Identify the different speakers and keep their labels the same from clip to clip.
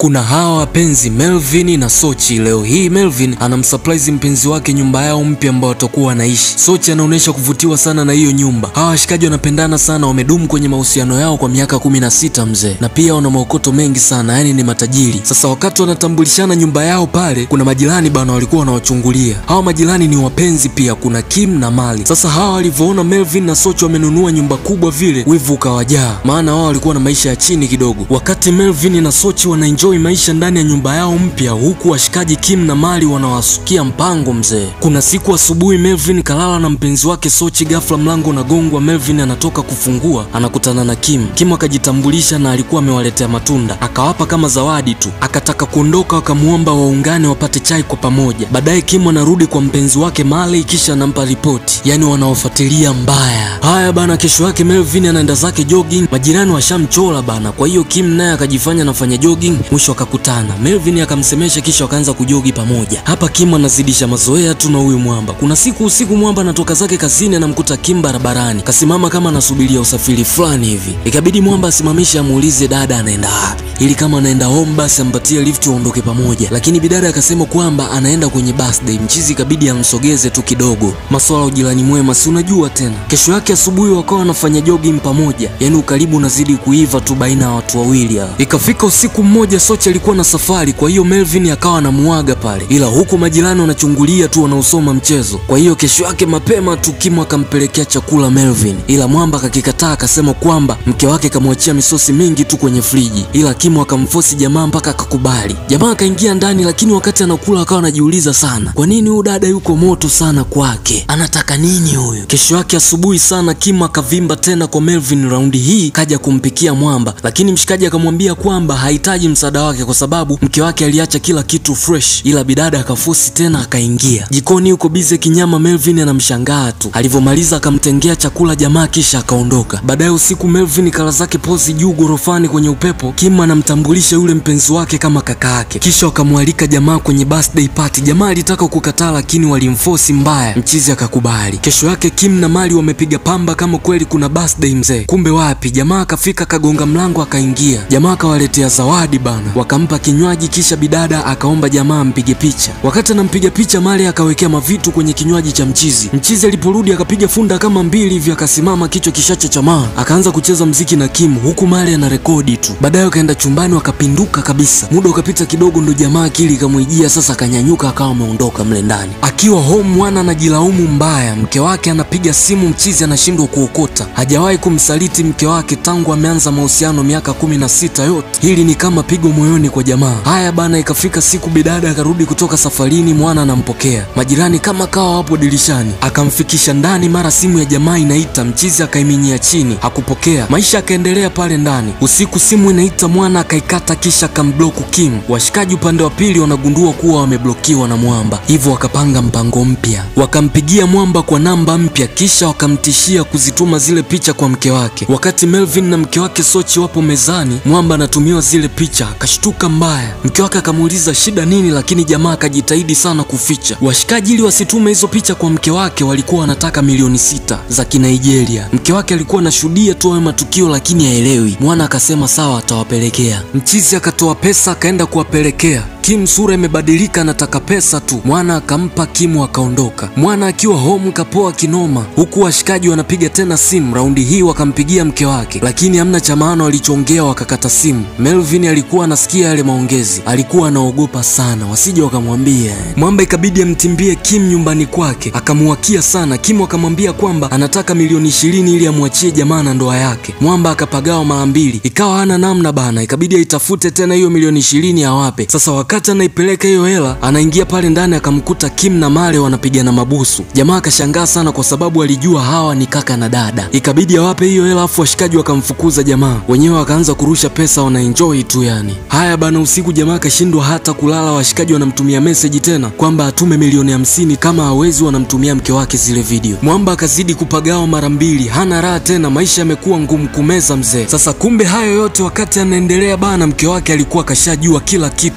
Speaker 1: kuna hawa wapenzi Melvin na Sochi. Leo hii Melvin anamsurprise mpenzi wake nyumba yao mpya ambao watakuwa wanaishi. Sochi anaonyesha kuvutiwa sana na hiyo nyumba. Hawa washikaji wanapendana sana, wamedumu kwenye mahusiano yao kwa miaka kumi na sita mzee, na pia wana maokoto mengi sana, yani ni matajiri. Sasa wakati wanatambulishana nyumba yao pale, kuna majirani bana walikuwa wanawachungulia. Hawa majirani ni wapenzi pia, kuna Kim na Mali. Sasa hawa walivyoona Melvin na Sochi wamenunua nyumba kubwa vile, wivu ukawajaa, maana wao walikuwa na maisha ya chini kidogo. Wakati Melvin na Sochi wanaenjoy maisha ndani ya nyumba yao mpya, huku washikaji Kim na Mali wanawasukia mpango mzee. Kuna siku asubuhi Melvin kalala na mpenzi wake Sochi, ghafla mlango unagongwa. Melvin anatoka kufungua, anakutana na Kim. Kim akajitambulisha na alikuwa amewaletea matunda, akawapa kama zawadi tu. Akataka kuondoka, wakamuomba waungane wapate chai kwa pamoja. Baadaye Kim anarudi kwa mpenzi wake Mali, kisha anampa ripoti, yani wanaofuatilia mbaya. Haya bana, kesho yake Melvin anaenda zake jogging, majirani washamchola bana. Kwa hiyo Kim naye akajifanya anafanya jogging, mwisho akakutana. Melvin akamsemesha, kisha wakaanza kujogi pamoja. Hapa Kim anazidisha mazoea tu na huyu mwamba. Kuna siku usiku mwamba anatoka zake kazini, anamkuta Kim barabarani kasimama kama anasubiria usafiri fulani hivi. Ikabidi mwamba asimamishe, amuulize dada anaenda wapi, ili kama anaenda home basi ampatie lift waondoke pamoja, lakini bidada akasema kwamba anaenda kwenye birthday. Mchizi ikabidi amsogeze tu kidogo. Maswala ya ujirani mwema, si unajua tena. Kesho yake asubuhi wakawa wanafanya jogging pamoja, yani ukaribu unazidi kuiva tu baina ya watu wawili hao. Ikafika usiku mmoja, Sochi alikuwa na safari, kwa hiyo Melvin akawa anamuaga pale, ila huku majirani wanachungulia tu, wanausoma mchezo. Kwa hiyo kesho yake mapema tu Kim akampelekea chakula Melvin, ila mwamba akakikataa, akasema kwamba mke wake kamwachia misosi mingi tu kwenye friji, ila Kim akamfosi jamaa mpaka akakubali. Jamaa akaingia ndani, lakini wakati anakula akawa anajiuliza sana, kwa nini huyu dada yuko moto sana kwake, anataka nini huyu? Kesho yake asubuhi sana Kim akavimba tena kwa Melvin, raundi hii kaja kumpikia mwamba, lakini mshikaji akamwambia kwamba hahitaji msaada wake kwa sababu mke wake aliacha kila kitu fresh, ila bidada akafosi tena akaingia jikoni huko bize kinyama. Melvin anamshangaa tu, alivyomaliza akamtengea chakula jamaa kisha akaondoka. Baadaye usiku Melvin kala zake pozi juu gorofani kwenye upepo. Kim anamtambulisha yule mpenzi wake kama kaka yake, kisha wakamwalika jamaa kwenye birthday party. Jamaa alitaka kukataa, lakini walimfosi mbaya, mchizi akakubali. Kesho yake Kim na Mali wamepiga pamba kama kweli kuna birthday mzee, kumbe wapi. Jamaa akafika akagonga mlango akaingia, jamaa akawaletea zawadi bana, wakampa kinywaji, kisha bidada akaomba jamaa ampige picha. Wakati anampiga picha, Mali akawekea mavitu kwenye kinywaji cha mchizi. Mchizi aliporudi akapiga funda kama mbili hivi, akasimama kichwa kishacho chamaa, akaanza kucheza mziki na Kim huku Mali ana rekodi tu. Baadaye wakaenda chumbani wakapinduka kabisa. Muda ukapita kidogo, ndo jamaa akili ikamwijia sasa, akanyanyuka akawa ameondoka mle ndani. Akiwa home, mwana anajilaumu mbaya, mke wake anapiga simu, mchizi anashindwa kuokota. Hajawahi kumsaliti mke wake tangu ameanza mahusiano miaka kumi na sita yote. Hili ni kama pigo moyoni kwa jamaa. Haya bana, ikafika siku bidada akarudi kutoka safarini, mwana anampokea. Majirani kama kawa wapo dirishani, akamfikisha ndani. Mara simu ya jamaa inaita, mchizi akaiminyia chini, hakupokea. Maisha akaendelea pale ndani. Usiku simu inaita, mwana akaikata, kisha akambloku Kim. Washikaji upande wa pili wanagundua kuwa wameblokiwa na mwamba, hivyo wakapanga mpango mpya. Wakampigia mwamba kwa namba mpya, kisha wakamtishia kuzituma zile picha kwa mke wake. Wakati Melvin na mke wake Sochi wapo mezani, mwamba anatumiwa zile picha, akashtuka mbaya. Mke wake akamuuliza shida nini, lakini jamaa akajitahidi sana kuficha. Washikaji ili wasitume hizo picha kwa mke wake walikuwa wanataka milioni sita za Kinigeria. Mke wake alikuwa anashuhudia tu hayo matukio, lakini haelewi. Mwana akasema sawa, atawapelekea. Mchizi akatoa pesa akaenda kuwapelekea. Kim sura imebadilika, anataka pesa tu. Mwana akampa Kimu akaondoka. Mwana akiwa home kapoa kinoma, huku washikaji wanapiga tena simu. Raundi hii wakampigia mke wake, lakini hamna cha maana walichoongea, wakakata simu. Melvin alikuwa anasikia yale maongezi, alikuwa anaogopa sana wasije wakamwambia. Mwamba ikabidi amtimbie Kim nyumbani kwake, akamuwakia sana. Kim akamwambia kwamba anataka milioni ishirini ili amwachie jamaa na ndoa yake. Mwamba akapagawa mara mbili, ikawa hana namna bana, ikabidi aitafute tena hiyo milioni ishirini awape. Sasa wakati anaipeleka hiyo hela, anaingia pale ndani akamkuta Kim na Male wanapigana mabusu. Jamaa akashangaa sana kwa sababu alijua hawa ni kaka na dada, ikabidi awape hiyo hela, afu washikaji wakamfukuza jamaa. Wenyewe wakaanza kurusha pesa, wanaenjoy tu yani. Haya bana, usiku jamaa akashindwa hata kulala, washikaji wanamtumia meseji tena kwamba atume milioni hamsini, kama hawezi wanamtumia mke wake zile video. Mwamba akazidi kupagawa mara mbili, hana raha tena, maisha yamekuwa ngumu kumeza mzee. Sasa kumbe hayo yote wakati anaendelea bana, mke wake alikuwa akashajua kila kitu na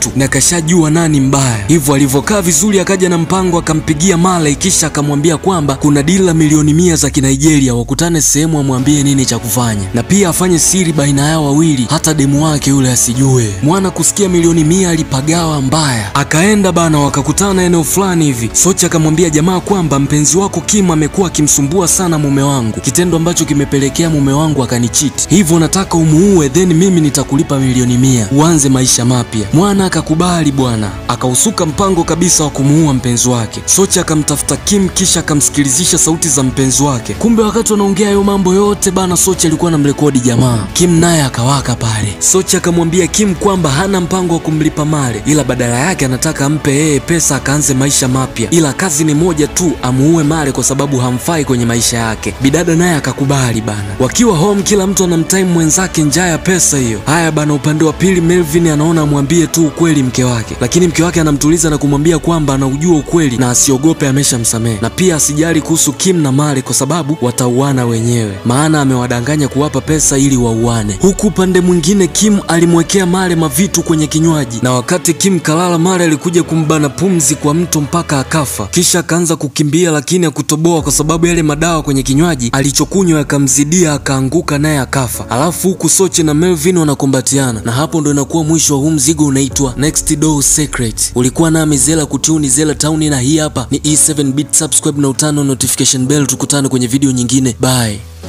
Speaker 1: alishajua nani mbaya, hivyo alivyokaa vizuri akaja na mpango, akampigia Marley kisha akamwambia kwamba kuna dili la milioni mia za Kinigeria, wakutane sehemu, amwambie nini cha kufanya na pia afanye siri baina yao wawili, hata demu wake yule asijue. Mwana kusikia milioni mia alipagawa mbaya, akaenda bana, wakakutana eneo fulani hivi. Sochi akamwambia jamaa kwamba mpenzi wako Kim amekuwa akimsumbua sana mume wangu, kitendo ambacho kimepelekea mume wangu akanichiti, hivyo nataka umuue, then mimi nitakulipa milioni mia uanze maisha mapya. Mwana akakubali bwana, akausuka mpango kabisa wa kumuua mpenzi wake. Sochi akamtafuta Kim kisha akamsikilizisha sauti za mpenzi wake. Kumbe wakati wanaongea hayo mambo yote bana, Sochi alikuwa anamrekodi jamaa. Kim naye akawaka pale. Sochi akamwambia Kim kwamba hana mpango wa kumlipa Male, ila badala yake anataka ampe yeye pesa akaanze maisha mapya, ila kazi ni moja tu, amuue Male kwa sababu hamfai kwenye maisha yake. Bidada naye akakubali bana. Wakiwa home, kila mtu anamtime mwenzake njaa ya pesa hiyo. Haya bana, upande wa pili Melvin anaona amwambie tu ukweli mke wake, lakini mke wake anamtuliza na kumwambia kwamba anaujua ukweli na asiogope, ameshamsamehe na pia asijali kuhusu Kim na Male kwa sababu watauana wenyewe, maana amewadanganya kuwapa pesa ili wauane. Huku upande mwingine Kim alimwekea Male mavitu kwenye kinywaji, na wakati Kim kalala, Male alikuja kumbana pumzi kwa mto mpaka akafa, kisha akaanza kukimbia, lakini hakutoboa kwa sababu yale madawa kwenye kinywaji alichokunywa yakamzidia, akaanguka naye akafa. Alafu huku Sochi na Melvin wanakumbatiana, na hapo ndo inakuwa mwisho wa huu mzigo unaitwa Next Door Secret. Ulikuwa nami Zela Kutuni, Zela Town, na hii hapa ni E7 Bit. Subscribe na utano notification bell, tukutane kwenye video nyingine. Bye.